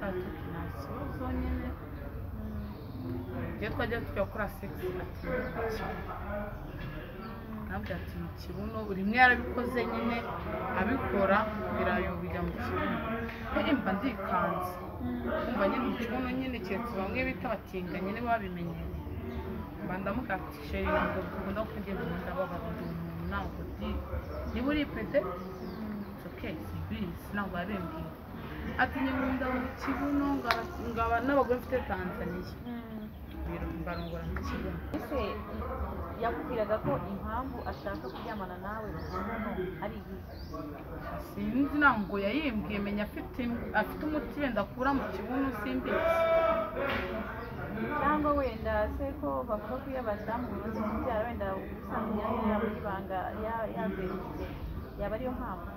atatu nta kibazo nyine ibyo twajya tujya gukora segisi ati ntabwo ati mu kibuno buri umwe yarabikoze nyine abikora birayo bijya mu kibuno rero mba ndikanze kumva nyine mu kibuno nyine keretse bamwe bita abatinga nyine babimenyereye mba ndamuka ati sheri ntabwo dukunda kuko ngenda umuntu ababara ndi umuntu ntabwo ndi niba uripete it's okay simbizi ntabwo yabimbwiye ati nyamunda mu kibuno ngaba- ngaba n'abagore mfite tanzaniya mbarungura mu kibuno ese yakubwiraga ko impamvu ashaka kuryamana nawe burundu ari iyihe sinzi ntabwo yayimbwiye menya afite im- afite umuti wenda akura mu kibuno simbizi cyangwa wenda se ko bavuga ko iyo abadamu bamaze kubyara wenda usanga imyanya yabo y'ibanga ya- yazengurutse yaba ariyo mpamvu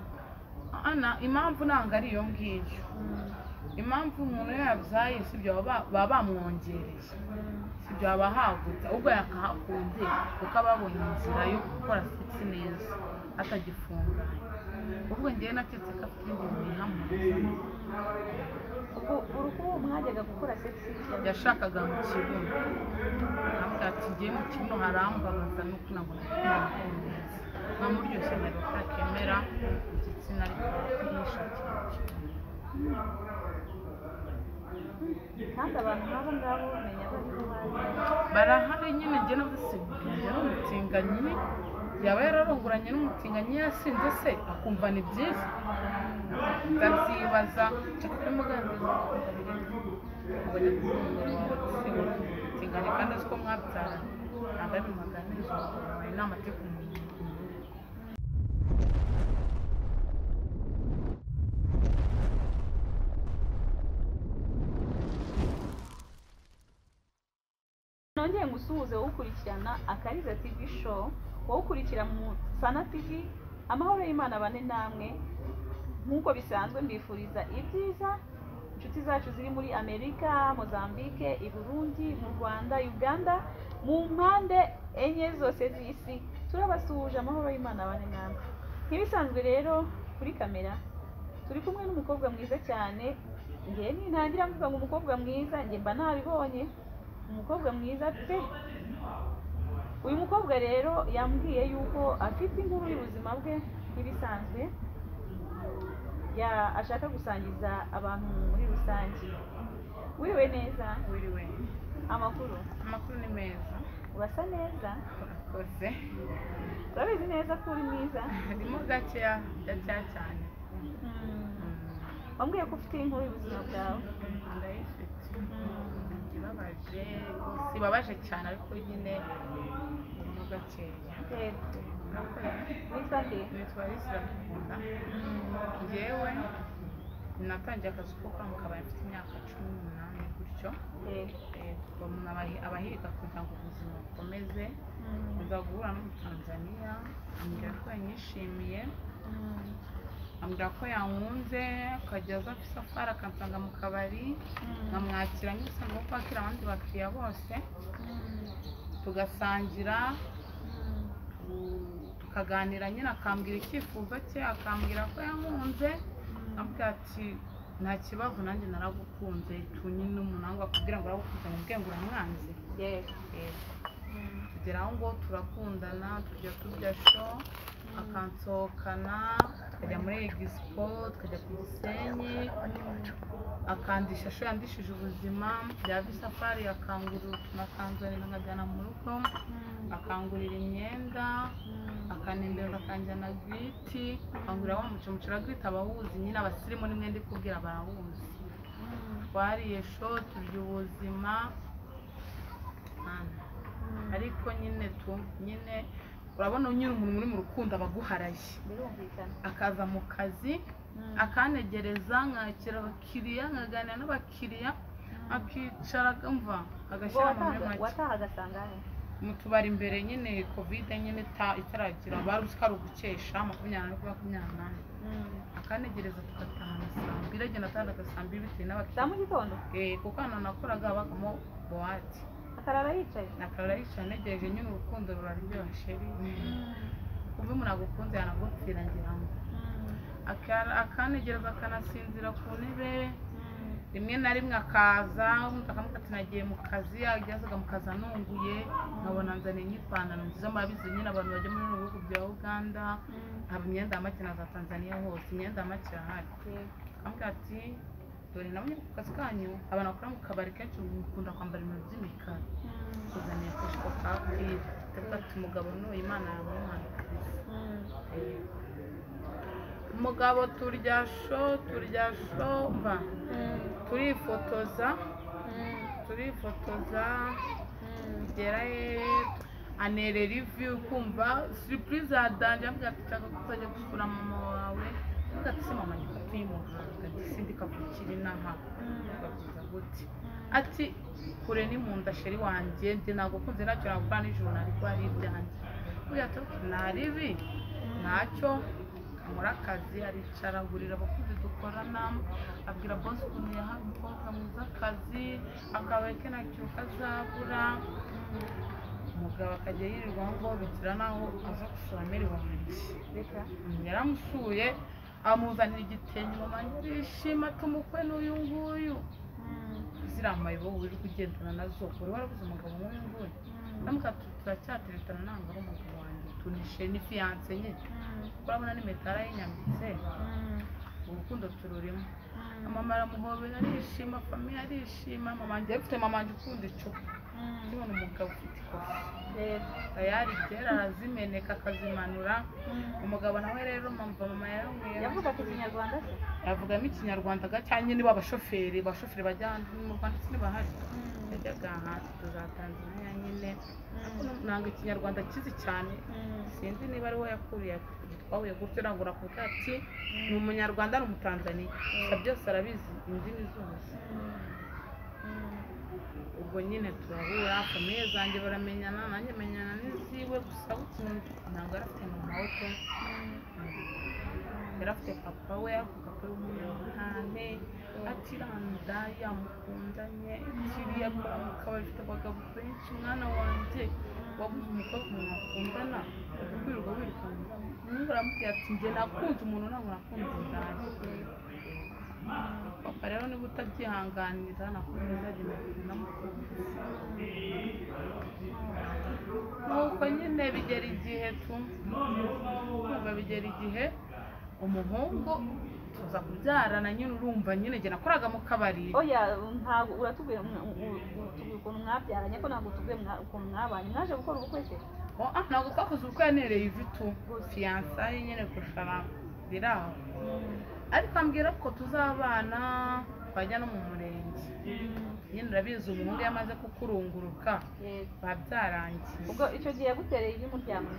ana impamvu ntabwo ari iyo ngiyo impamvu umuntu iyo yabyaye sibyo baba baba bamwongereye sibyo aba ahagutse ahubwo yakahakunze kuko aba abonye inzira yo gukora sipsi neza atagifunganye ubwo ngewe naketse ko afite ibindi bintu yihamuriza ubwo urukubo mwajyaga gukora sex yashakaga mu kibuno ntabwo ati ngiye mu kibuno harambabaza nuko ntabwo nakundaza nka muryoshye ntabwo atakemera igitsina ariko ntishakira mu kibuno kandi abantu nk'abo ngabo bamenya ko aribo bazi barahari nyine njye n'ubusigaye n'umutinganyi yaba yararongoranye n'umutinganyi yasinze se akumva ni byiza ndabyibaza nshaka kubimuganiriza akumva biri ngo ni kumwe wawe gusiga umutinganyi kandi azi ko mwabyaranye ntabwo ari ibintu waganiriza umugabo wawe inama yo kumumenya nongeye ngusuhuze wowe ukurikirana akariza tv show wowe ukurikira mu sana tv amahoro y'imana bane namwe nk'uko bisanzwe mbifuriza ibyiza inshuti zacu ziri muri amerika mozambique i burundi mu rwanda uganda mu mpande enye zose z'isi turabasuhuje amahoro y'imana bane namwe nk'ibisanzwe rero kuri kamera turi kumwe n'umukobwa mwiza cyane njye nintangira mvuga ngo umukobwa mwiza njye mba nabibonye umukobwa mwiza pe uyu mukobwa rero yambwiye yuko afite inkuru y'ubuzima bwe nk'ibisanzwe ya- ashaka gusangiza abantu muri rusange wiriwe neza wiriwe amakuru amakuru ni meza urasa neza urakoze turabizi neza ko uri mwiza harimo gakeya gakeya cyane Mm. Mm, wambwiye ko ufite inkuru y'ubuzima bwawe ndayifite Mm. ibabaje si ibabaje cyane ariko nyine harimo gakeya yego Nakoreye. witwa nde nitwa Alice Iradukunda njyewe natangiye akazi ko gukora mu kabari mfite imyaka cumi n'umunani gutyo yego Eh, kuva umuntu abahi- abahiga kugira ngo ubuzima bukomeze Mm. nza guhura n'umutanzaniya ambwira ko yanyishimiye Mm. ambwira ko yankunze akajya aza ku isafari akansanga mu kabari Mm. nkamwakira nk'ibisanzwe ko kwakira abandi bakiriya bose Mm. tugasangira Mm. u- tukaganira nyine akambwira icyifuzo cye akambwira ko yamunze avuga ati nta kibazo nanjye naragukunze tunye n'umunangwa kugira ngo aragukunze mu bwenge uramwanze yego Mm. tugera aho ngo turakundana tujya turya sho akansohokana tukajya muri egisipo tukajya ku gisenyi akandisha sho yandishije ubuzima byaba isafari akangurira utuntu akanzanira nkajyana mu rugo akangurira imyenda akanendereza akanjyana giriti akangurira wa mucumucira wa giriti abahuzi nyine abasirimu nimwe ndi kubwira barahuzi twariye sho turya ubuzima Mana. ariko nyine tu nyine urabona nyine umuntu uri mu rukundo aba aguharaye birumvikana akaza mu kazi akanegereza nkakira abakiriya nkaganira n'abakiriya akicara akumva ubwo agashyira mu wataha- make wataha agasanga he mu tubari imbere nyine kovide nyine ita- itaragira bari uzi ko ari ugukesha makumyabiri na makumyabiri n'umunani akanegereza tugatahana saa mbiri agenda atahana saa mbiri bitewe za mu n'abakiriya gitondo Eh, kuko hano nakoraga habagamo buwate akarara yicaye nakarara yicaye anegereje nyine urukundo ruraryoshye kuba umuntu agukunze yanagupfira ngira ngo Aka- akanegereza akanasinzira ku ntebe rimwe na rimwe akaza wumva akamuka ati nagiye mu kazi yazaga mu kazi anunguye nkabona nzaniye nk'ipantaro nziza murabizi nyine abantu bajya muri bino bihugu bya uganda ntabwo imyenda ya make na za tanzania hose imyenda ya make irahari akamuka ati dore nabo nyine ku kazi kanyu abantu bakora mu kabari kenshi mukunda kwambara ibintu by'imikara kuzaniye kujipo ka kwira ndavuga ati umugabo n'uyu imana yawe umwana umugabo turya sho turya sho mba turifotoza turifotoza tugera he anere rivi ukumva siripurize yadanje avuga ati nshaka ko uzajya gusura mama wawe avuga ati se mama njye atuye mu muhanga sindikavukira inaha babyiza gute ati kure ni mu nda sheri wanjye njye ntabwo kunze ntacyo nagukora nijoro ariko ari ibyanjye buriya tu nta ribi ntacyo muri akazi aricara agurira abakozi dukorana abwira bose ukuntu yahawe umukobwa mwiza akazi akabaye ke nacyo kazabura umugabo akajya yirirwa aho ngaho bigira n'aho aza gusura miliyoni reka yaramusuye amuzanira igitenge mu manywa yishima ati umukwe n'uyu nguyu ziriya mayibo wirirwa ugendana nazo uri warabuze umugabo nk'uyu nguyu ndamuka turacyateretana ntabwo ari umugabo wanjye tunishe ni fiyanse nye urabona n'impeta yarayinyambitse urukundo tururimo mama aramuhobera arishima famiye arishima mama wanjye afite mama wanjye ukunda icupa ndibona umugabo ufite ikofi tayari kera arazimeneka akazimanura umugabo nawe rero mpamvu mama yaranywera yavuga ati ikinyarwanda se yavugamo ikinyabwanda gacanye niba abashoferi abashoferi bajya hanze mu rwanda se bahari yajyaga hanze tuzatanzaniya nyine ntabwo ikinyarwanda kizi cyane sinzi niba ari we yakuriye twahuye gutyo ntabwo nakuvuga ati ni umunyarwanda ni umutanzaniya gusa byose arabizi indimi zose ubwo nyine turahura famiye zanjye baramenyana nanjye menyana n'iziwe gusa bukunze ntabwo yari afite mama we pe yari afite papa we ariko papa we w'umunyarwanda atiranda yamukundanye kiriya akora mu kabari afite abagabo benshi mwana wanjye wabuze umukobwa umuntu akundana ukwirirwa wirukana umuntu aramubwira ati njye nakunze umuntu ntabwo nakunze inzara papa rero niba utabyihanganira nakuze uzagenda unamukunze nuko nyine bigera igihe tu kumva bigera igihe umuhungu tuza kubyarana nyine urumva nyine njye nakoraga mu kabari oya ntabwo uratubwira mwa- u- u- u- utubwira ukuntu mwabyaranye ko ntabwo utubwira mwa- ukuntu mwabanye mwaje gukora ubukwe se Oh, ah, ntabwo twakoze ubukwe yanereye ivi tu fiyansaye nyine gushara biri aho ariko ambwira ko tuzabana twajya no mu murenge nyine urabizi umuhungu iyo amaze kukurunguruka Yego. biba byarangiye ubwo icyo gihe yagutereye ivi muryango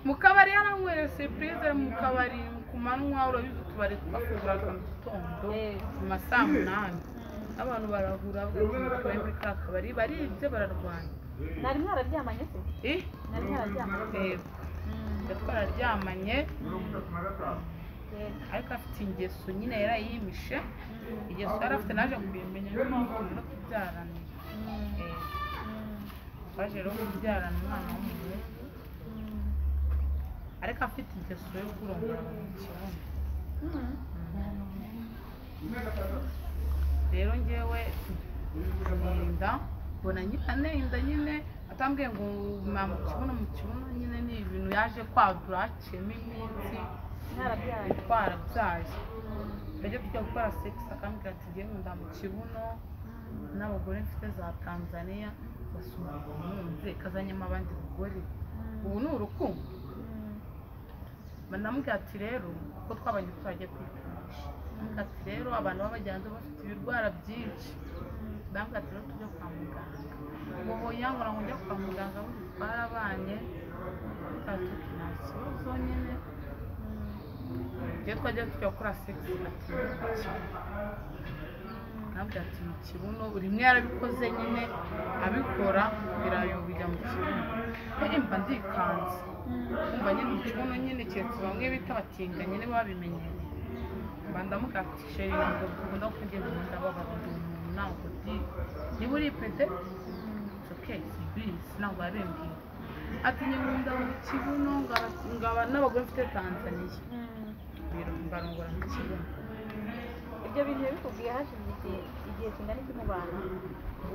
mu kabari yaranywere sipurize mu kabari ku manywa urabizi utubari twafunguraga mu gitondo Yego. mu ma saa munani abantu barahura bavuye muri ka kabari baribye bararwanya nari mwararyamanye se Eh, nari mwararyamanye eh, Mm. twararyamanye Yego. ariko afite ingeso nyine yarayimishe Mm. ingeso yari afite naje kubimenya niyo mpamvu no kubyarana Mm. Eh, Mm. twaje rero kubyarana umwana w'umuhungu Mm. ariko afite ingeso yo kurongora abantu mu kibuno Mm. rero ngewe nenda mbona nyine anenda nyine atambwiye ngo mwa mu kibuno mu kibuno nyine ni ibintu yaje kwadura haciyemo iminsi mwarabyaranye twarabyaye Mm. tujya tujya gukora sekisi akambwira ati ngewe nkunda mu kibuno Mm. n'abagore mfite za tanzania gusa umugabo nkunze kazanyemo abandi bagore ubu ni urukundo Mm. banamubwira ati rero kuko twabanye turagiye kwipimisha Ndamubwira ati rero abantu baba bagenda bafite ibirwara byinshi Mm. ndamubwira ati rero tujya kwa muganga ubu yangu ngo njya kwa muganga bundi twarabanye ndamubwira ati nta kibazo nyine iyo twajya tujya gukora sekisi ati ndamubwira ati mu kibuno rimwe yarabikoze nyine abikora birayo bijya mu kibuno pe mba ndikanze kumva nyine mu kibuno nyine keretse bamwe bita abatinganyi nibo babimenyereye mba ndamukatishe ntabwo dukunda kuko ngenda umuntu ababara ndi umuntu ntabwo ndi niba uri pete it's okay simbizi ntabwo yabimbwiye ati nyamunda mu kibuno ngaba- ngaba n'abagore mfite tanzaniya Mm. birombarongora mu kibuno ibyo bintu bikubwiye hashize iki igihe igihe kingana iki mubana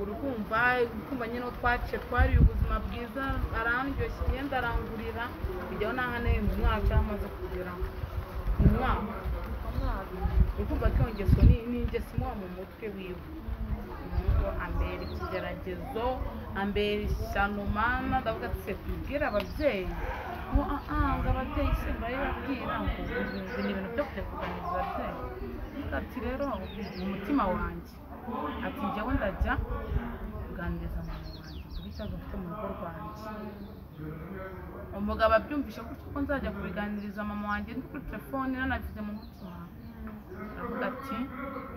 urumva kumva nyine uwo twaciye twariye ubuzima bwiza arandyoshya imyenda arangurira kujyaho n'ahantu mu mwaka amaze kugera mu mwaka umwaka ukumva ko iyo ngeso ni ni ingeso imuba mu mutwe wiwe ngo ambera ikigeragezo ambera ishyano mana ndavuga ati se tubwire ababyeyi ngo ah ah ngo ababyeyi se baribabwira ngo ubu ni ibintu byo kujya kuganiriza ababyeyi Ndavuga ati rero mu mutima wanjye ati njyewe ndajya kuganiriza mama wanjye kuri ikibazo mfite mu rugo rwanjye umugabo abyumvise gutyo ko nzajya kubiganiriza mama wanjye ndi kuri telefone nanabize mu mutima aravuga ati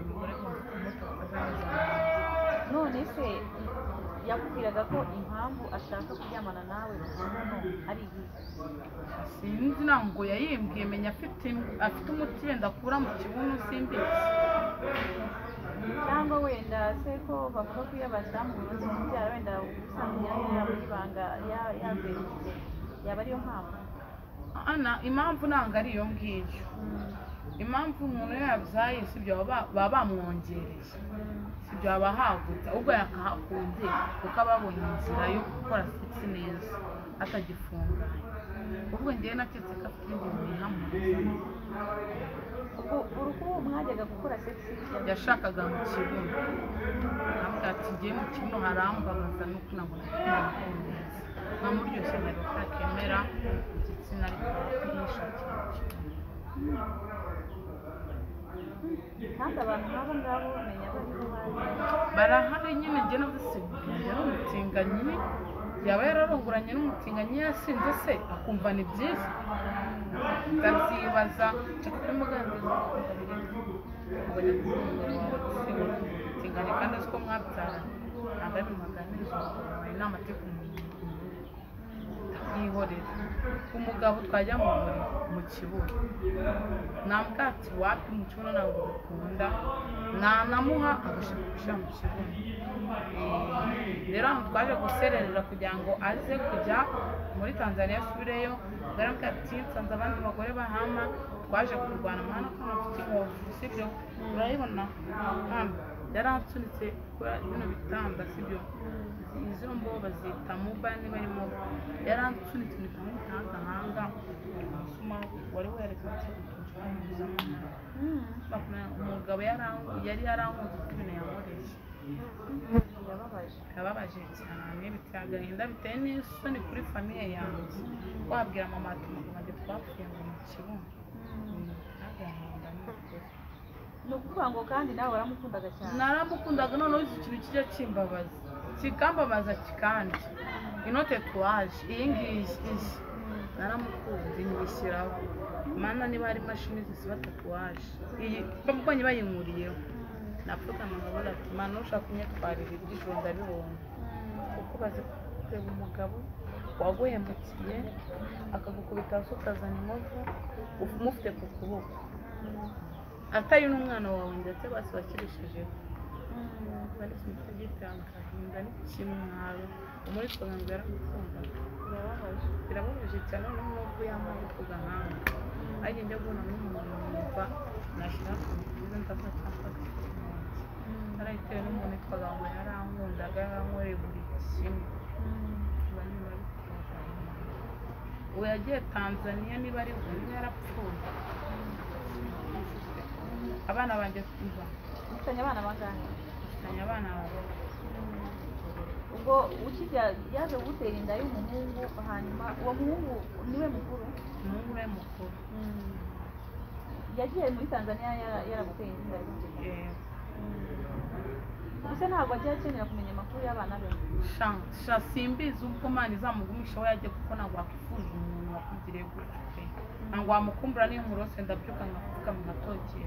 umugore wawe kumutakaza none se yakubwiraga ko impamvu ashaka kuryamana nawe hano ari iyihe sinzi ntabwo yayimbwiye menya afite afite umuti wenda akura mu kibuno simbizi cyangwa wenda se ko bavuga ko iyo abadamu bibaza kubyara wenda usanga imyanya yabo y'ibanga ya- yaberutse yaba ariyo mpamvu ana impamvu ntabwo ari iyo ngiyo impamvu umuntu iyo yabyaye sibyo baba baba bamwongereye sibyo baba hagutse ahubwo yakahakunze kuko aba abonye inzira yo gukora siporo neza atagifunganye ubwo ngewe naketse ko afite ibintu bihamuriza ubwo uruhu mwajyaga gukora sex yashakaga mu kibuno ntabwo ati ngiye mu kibuno harambabaza nuko ntabwo nakundaza nkamuryoshye rero ko akemera igitsina ariko ntishakira kandi abantu nk'abo ngabo bamenya ko ariho bazi barahari nyine njye navusibuye n'umutinganyi yaba yararongoranye n'umutinganyi yasinze se akumva ni byiza ndabyibaza nshaka kubimuganiriza akumva biri ngo ni umugabo wawe gusiba umutinganyi kandi azi ko mwabyaranye ntabwo ari bimuganiriza umugabo wawe ni amateka umuntu yihorera umugabo twajya mu buriri mu kibuno nta bwatsi wapi mu kibuno ntabwo bukunda nanamuha agashaka gushyira mu kibuno Eh, rero aho twaje gusererera kugira ngo aze kujya muri tanzania asubireyo ngaramubwe ati nsanze abandi bagore bahama twaje kurwana mwana ko ntafite inkovu sibyo urayibona hano yaransunitse kuri bino bitanda sibyo izo mbo bazita muba niba arimo yaransunitse impeta mu gahanga umusumari wari werekanye umugabo yarangu- yari yaranguze uko ibintu yankoresha yababaje yababaje cyane biteye agahinda biteye n'isoni kuri famiye yanjye wabwira mama ati umugabo wanjye twapfuye ngo mu kibuno agahinda ni ukuri ni ukuvuga ngo kandi nawe waramukundaga cyane naramukundaga noneho iki kintu kijya kimbabaza kikambabaza kikandi ino tatuwaje iyi ngiyi iyi naramukunze nyishyiraho mana niba hari imashini zisiba tatuwaje iyi mbonye bayinkuriyeho napfukama nkavuga ati mana ushaka kunyitwarira iby'ijoro ndabibona kuko bazi kureba umugabo waguhemukiye akagukubita hasi ukazana inkovu umufite ku kuboko atari n'umwana wawe ndetse bose bakirishijeho bari kimwe gitanga agahinda n'ikimwaro umuri twaganza yaramukundaga yababaje birababaje cyane noneho n'ubwo yambaye ku gahanga ariko njya guhura n'umuntu numva nashyira ku mbizi ndavuga cyangwa narayitewe n'umuntu witwaga ngo yarankundaga yarankoreye buri kimwe Biba ari biba bitunguranye. ubu yagiye tanzaniya niba ari umwe yarapfuye abana banjye kumva mufitanye abana bangahe mfitanye abana babiri ubwo ukijya yaje gutera inda y'umuhungu hanyuma uwo muhungu niwe mukuru umuhungu we mukuru yagiye muri tanzania yara- yaraguteye inda Eh, gusa ntabwo ajya akenera kumenya amakuru y'abana be sha sha simbizi ubwo imana izamugumisha aho yagiye kuko ntabwo wakwifuje umuntu wakugiriye gutyo pe ntabwo wamukumbura n'iyo umurose ndabyuka nkapfukama nkatokesha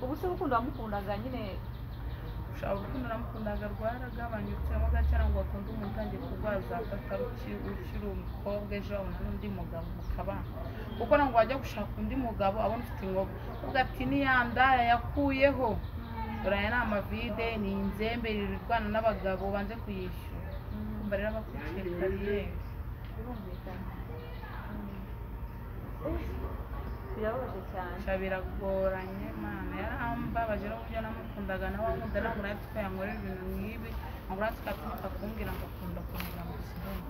ubu se urukundo wamukundaga nyine ushobora urukundo namukundaga rwaragabanyutsemo gake ntabwo wakunda umuntu utangiye kurwara za gatatu ukiri ukiri umukobwa ejo wabona n'undi mugabo mukabana kuko ntabwo wajya gushaka undi mugabo abona ufite inkovu uvuga ati niyandaya yakuyeho uraya ni amavide ni inzembe irirwana n'abagabo banze kuyishyura kumva rero abakurikiye kariyeri birumvikana birababaje cyane gusa biragoranye mana yarambabaje n'uburyo namukundaga nawe ankunda ntabwo natwe twayankorera ibintu nk'ibi ntabwo natwe twatinyuka kumbwira ngo akunda kumenya ngo sibona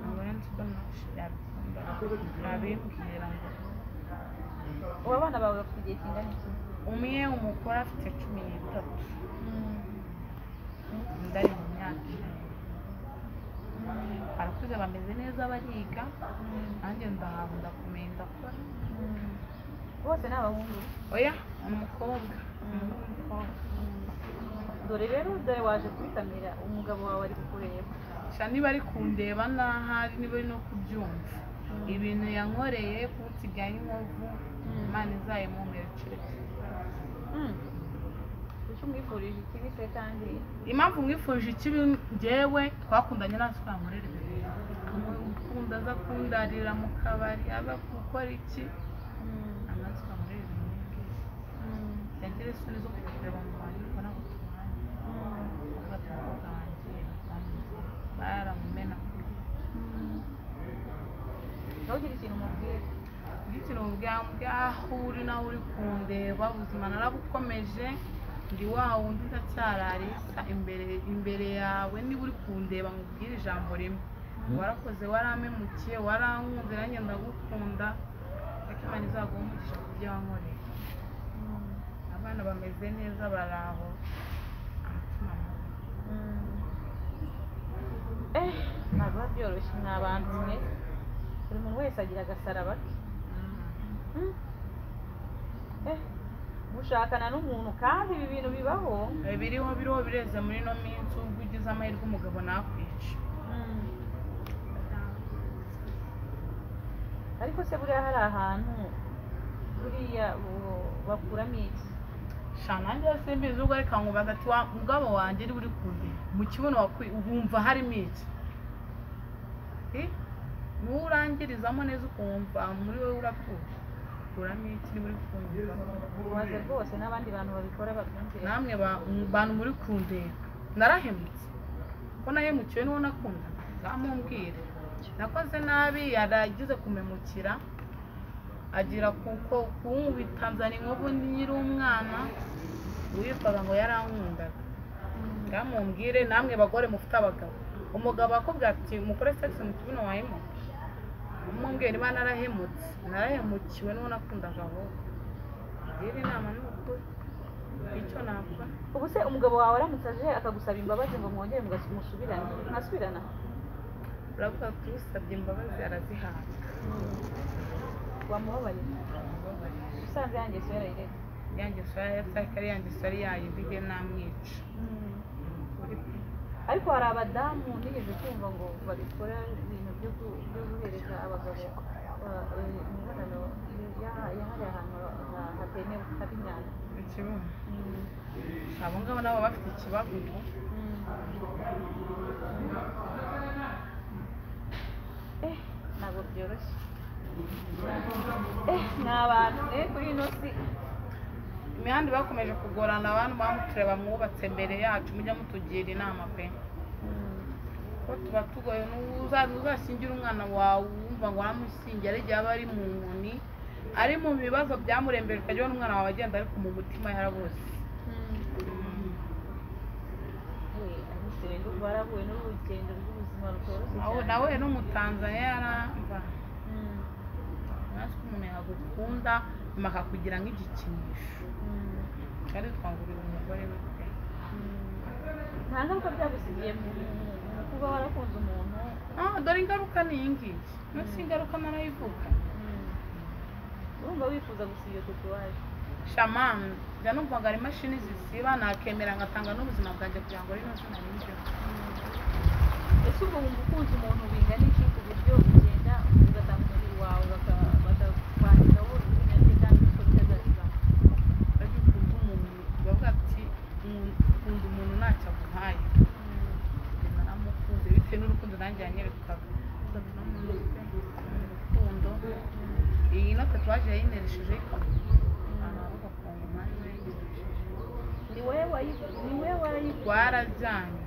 ntabwo natwe ubona yabikunda yabimbwira ngo ubu abana bawe bafite igihe kingana iki umwe umukuru afite cumi n'itatu undi ari mu myaka ine arakuze bameze neza bariga nanjye ndahabwa ndakomeye ndakora bose ni abahungu oya ni umukobwa umuhungu w'umukobwa dore rero dore waje kubitamira umugabo wawe ari kukureba gusa niba ari kundeba n'ahari niba ari no kubyumva ibintu yankoreye kutsigaye inkovu imana izayimumerekere icyo umwifurije ikibi se kandi impamvu mwifuje ikibi ngewe twakundanye natwe twamurera ibintu amukunda aza kundarira mu kabari aza gukora iki natwe twamurera ibintu nk'ibyo ntiyagire isoni zo kujya kureba mu bantu ariko ntabwo tubanye abakobwa banjye baramumena ntugire ikintu umubwira bw'ikiro bwambwe aho uri naho uri kundeba ubuzima narabukomeje ndi wa wundi ndacyararisa imbere imbere yawe niba uri kundeba nkubwire ijambo rimwe warakoze warampemukiye warankunze nanjye ndagukunda ariko imana izaguha umugisha ku byo wankoreye abana bameze neza bari aho umutima mubi. eh ntabwo biba byoroshye ni abantu mwe buri muntu wese agira agasaraba ke Mm. Eh, gushakana n'umuntu kandi ibi bintu bibaho Eh, biriho biriho bireze muri ino minsi ubwo ugize amahirwe umugabo nakwica ariko se buriya hari ahantu buriya bu- bakuramo iki sha nanjye simbizi ubwo ariko nkubaza ati wa mugabo wanjye niba uri kure mu kibuno wakwi wumva harimo iki Eh, niwo urangirizamo neza ukumva muri wowe urapfuye uramo iki niba uri kumva ubaze rwose n'abandi bantu babikora babyumvira namwe ba- bantu muri kundeba narahemutse ko nahemukiwe n'uwo nakundaga zamumbwire nakoze nabi yaragize kumemukira agira kuko kunkubita nzana inkovu nyiri umwana uwitwaga ngo yarankundaga ngamumbwire namwe bagore mufite abagabo umugabo akubwira ati mukore sex mu kibuno wahemo umumbwira niba narahemutse narahemukiwe n'uwo nakundaga ahubwo ngira inama n'ukuri icyo nakora ubu se umugabo wawe aramutse aje akagusaba imbabazi ngo mwongere mugas- musubirane mwasubirana uravuga ati usabye imbabazi arazihabwa wamubabarira usanze yanjye so yarayireka yanjye sura yataka ari yanjye sura yayivuge namwica ariko hari abadamu nigeze kumva ngo babikora ibintu byo gu- byo guhereza abagabo ba- eh, imibonano ya- yahariye ahantu ha- hatemewe haba imyanda ikibuno abo ngabo nabo baba bafite ikibazo ubu Eh, ntabwo byoroshye Eh, ni abantu ne kuri ino si imihanda bakomeje kugorana abantu bamutureba mwubatse mbere yacu mujya mutugira inama pe ko tuba tugoye n'uza- ntuzashyingire umwana wawe wumva ngo waramushyingiye ari igihe aba ari mu nkoni ari mu bibazo byamurembeje ukajya ubona umwana wawe agenda ariko mu mutima yarabuze Eh, abise rero barahuye n'urugendo rw'ubuzima rutoroshye aho cyane. nawe n'umutanzaniya yaramba Mm, natwe umuntu yagukunda nyuma akakugira nk'igikinisho mm. kandi twagurira umugore we pe. nta ngaruka byagusigiye mu mu kuba warakunze umuntu Ah, dore ingaruka ni iyi ngiyi munsi ingaruka narayivuga urumva wifuza gusiba iyo tatuwaje shaman njya numvaga ari imashini zisiba nakemera ngatanga n'ubuzima bwanjye kugira ngo rino zina rinjyeho ese ubwo wumva ukunze umuntu bingana iki ku buryo ugenda ugatanga umubiri wawe baka- bakakwandikaho ibintu cyangwa ibikorwa byazizamo ariko ukunda umuntu bavuga ati "Nkunda- ukunda umuntu ntacyo aguhaye Njye naramukunze bitewe n'urukundo nanjye yanyerekaga Ndavuga n'umuntu pe, urukundo iyi no tatuwaje yayineresheje ikamuha abantu bagafunga umwanya wayineresheje ni wowe wayi- ni wowe warayigura twarajyanye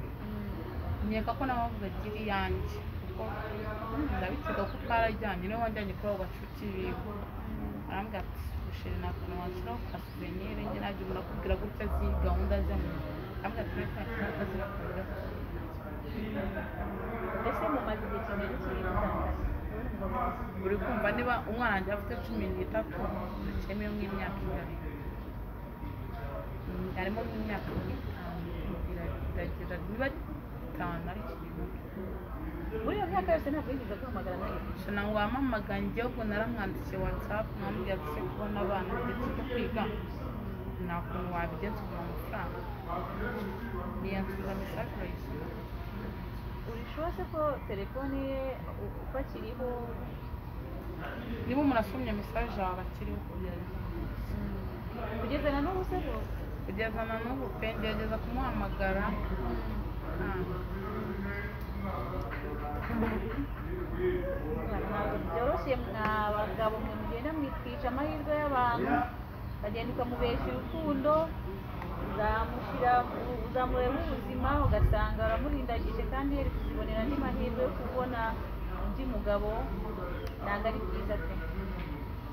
nkeka ko nawe wavuga ati iri yanjye kuko ndabitega ko twarajyanye niwe wajyanye kuri abo bacuti biwe arambwira ati busheri nakuntu washyiraho kasuvenire njye najya urakubwira gutya zi gahunda z'amuntu arambwira ati reka gahunda zirakorera mbese mumaze igihe kingana iki muri Tanzania uri kumva niba umwana wanjye afite cumi n'itatu cyemewe nk'imyaka ibiri Mm, harimo n'imyaka itanu iragira niba itanu ariko ibintu muri iyo myaka yose ntabwo yigeze guhamagara nawe shana ngo wamamagaye igihugu naramwandikiye watsapu mwambwiye ati se kubona abana ndetse no kwiga nta kuntu wabigenza ukabona amafaranga niyansubiza mesaje urayisoma uri sure se ko telefone ye u- uko akiriho niba umuntu asomye mesaje yawe akiriho kugezana n'ubu se bo kugeza na n'ubu pe ngerageza kumuhamagara ntabwo ntabwo byoroshye mwa bagabo mwe mugenda mwitwisha amahirwe y'abantu ukagenda ukamubesha urukundo uzamushyira mu- uzamureho ubuzima ugasanga uramurindagije kandi yari kuzibonera andi mahirwe yo kubona undi mugabo ntabwo ari byiza pe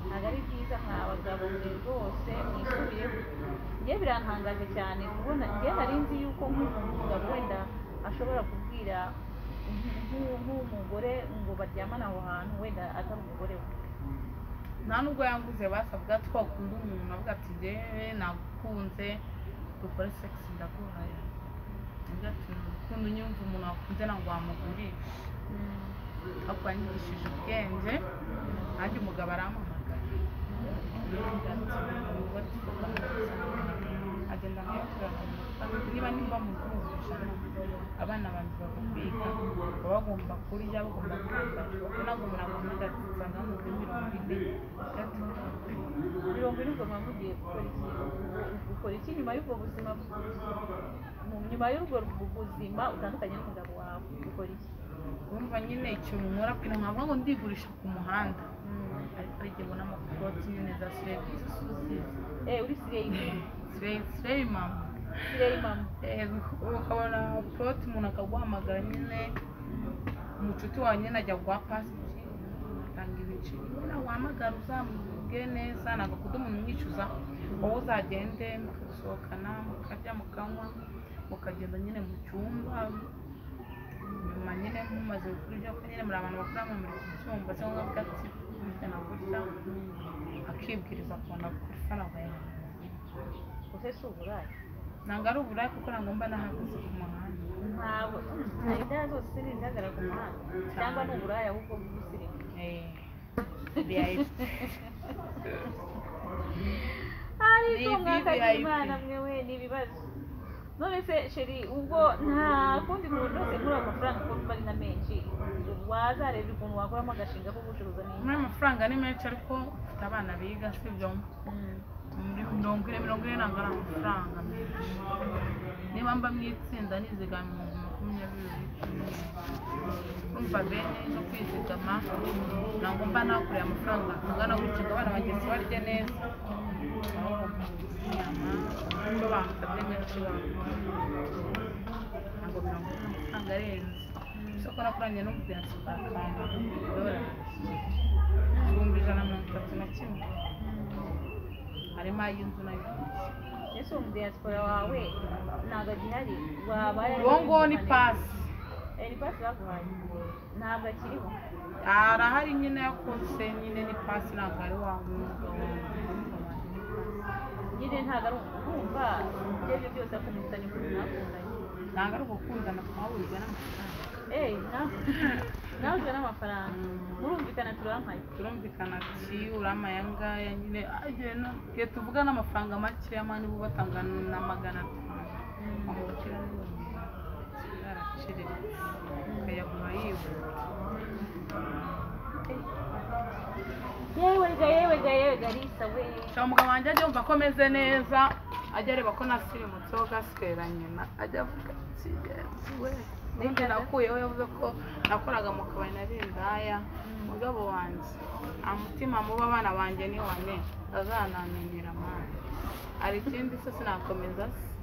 ntabwo ari byiza mwa bagabo mwe rwose mwisubiyeho njye birantangaje cyane kubona njye nari nzi yuko nk'umuntu umugabo wenda ashobora kubwira nk'u- nk'umugore ngo baryamane aho hantu wenda atari umugore we nta nubwo yanguze basabwa twakunda umuntu avuga ati njyewe nagukunze dukore sekisi ndaguhaye avuga ati ukuntu nyumva umuntu wakunze ntabwo wamugurisha ariko wanyigishije ubwenge nanjye umugabo arampamagara agenda nkayakura niba nimba mugurusha abana banjye bagakwiga baba bagomba kurya bagomba kwambara ntabwo umuntu akunda ati nsanga muri mirongo ine gatatu mirongo ine ubwo muba mugiye gukora iki ukora iki nyuma y'ubwo buzima mu- nyuma y'ubwo buzima utandukanye n'umugabo wawe ukora iki urumva nyine ikintu nkora kugira ngo ntabwo ngo ndigurisha ku muhanda ariko igihe ubona amakoti nyine za serivisi zuzuye eh uri sireyi sireyi mama sireyi mama Eh, ukabona puroti umuntu akaguhamagara nyine umucuti wawe nyine ajya guha pasi atanga ibiciro nyine wahamagara uzamuge neza ntabwo akunda umuntu umwicuza wowe uzagende mugasohokana mukarya mukanywa mukagenda nyine mu cyumba nyuma nyine mumaze gukora ibyo kurya nyine muri abantu bakora mu muri kubyumva cyangwa ngo ati burya na burya akibwiriza akabona gukora ifaranga yawe use si uburaya ntabwo ari uburaya kuko ntabwo mba nahagaze ku muhanda ntabwo nta indaya zose ni izihagarara ku muhanda cyangwa ni uburaya ahubwo bw'ubusireyi VIP. ariko Ni mwakajya VIP. imana mwewe ni ibibazo none se sheri ubwo nta kundi muntu wese muri ayo mafaranga uko ari na menshi wazareba ukuntu wakoramo agashinga ko gucuruza muri n'indi ayo mafaranga ni menshi ariko mfite abana biga sibyo muri mirongo ine mirongo ine ntabwo ari amafaranga menshi niba mba mu itsinda nizigama ibihumbi makumyabiri kumva bene no kwizigama ntabwo mba nakoreye amafaranga angana gutyo ngo abana bagenzi barye neza aho inyama ibyo bamusabye menshi bamuha ntabwo mirongo ine amafaranga arenze isoko nakoranye n'umugenzi bwa kanda dore ibihumbi ijana na mirongo itatu na kimwe harimo ay'inzu nayo ese uwo mudiyasipora wawe ntabwo agihari wabaye uwo nguwo ni pasi Eh, ni pasi baguhaye ntabwo akiriho arahari nyine yakoze nyine ni pasi ntabwo ari wa mwuga nyine ntabwo ari ukumva ibyo ari byo byose akumvikanye ukuntu mwakundanye ntabwo ari ugukundana twahurije n'amafaranga eyi nawe ujya n'amafaranga murumvikana turampaye turumvikana ati urama aya ngaya nyine agiye no igihe tuvuga n'amafaranga make y'amani bo batanga na magana atanu amubwira n'ibihumbi yaraciriritse akayagura yihuta yewe ga yewe ga yewe ga risa we Shaka umugabo wanjye ajya yumva ko ameze neza ajya areba ko nasirimutseho gasike ya nyina ajya avuga ati "Yes, we ubundi nakuyeho yavuze ko nakoraga mu kabari na bindaya umugabo wanjye nta mutima muba abana banjye ni wane azananimira amande hari ikindi se sinakomeza se